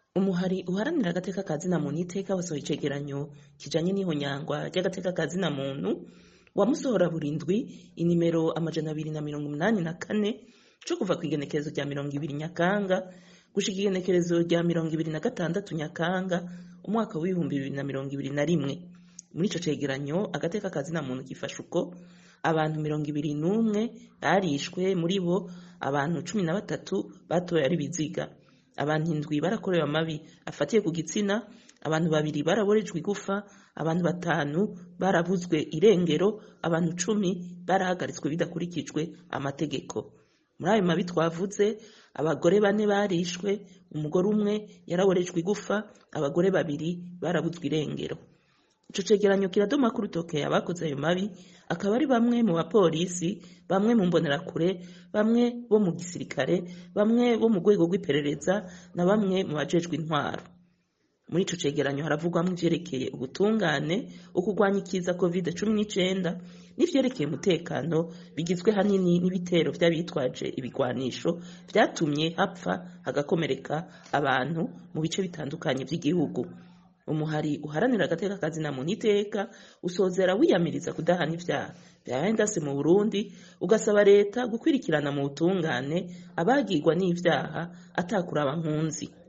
umuhari uharanira agateka ka zina muntu iteka wasohoye icegeranyo kijanye n'ihonyangwa ry'agateka ka zina muntu wamusohora burindwi inimero amajana abiri na mirongo umunani na kane co kuva kw'igenekerezo rya mirongo ibiri nyakanga gushika igenekerezo rya mirongo ibiri na gatandatu nyakanga umwaka w'ibihumbi bibiri na mirongo ibiri na rimwe muri ico cegeranyo agateka ka zina muntu gifasha uko abantu mirongo ibiri n'umwe barishwe muri bo abantu cumi na batatu batoye ari biziga abantu indwi barakorewe amabi afatiye ku gitsina abantu babiri baraborejwe igufa abantu batanu barabuzwe irengero abantu cumi barahagaritswe bidakurikijwe amategeko muri ayo mabi twavuze abagore bane barishwe umugore umwe yaraborejwe igufa abagore babiri barabuzwe irengero ico cegeranyo kiradoma ku rutoke abakoze ayo mabi akaba ari bamwe mu bapolisi bamwe mu mbonerakure bamwe bo mu gisirikare bamwe bo mu rwego rw'iperereza na bamwe mu bajejwe intwaro muri ico cegeranyo haravugwamwo ivyerekeye ubutungane ukugwanya ikiza covid cumi n'icenda n'ivyerekeye umutekano bigizwe hanini n'ibitero vy'abitwaje ibigwanisho vyatumye hapfa hagakomereka abantu mu bice bitandukanye vy'igihugu umuhari uharanira agateka ka zina muntu iteka usozera wiyamiriza kudahana ivyaha vyabaye ndase mu burundi ugasaba leta gukwirikirana mu butungane abagirwa n'ivyaha atakuraba nkunzi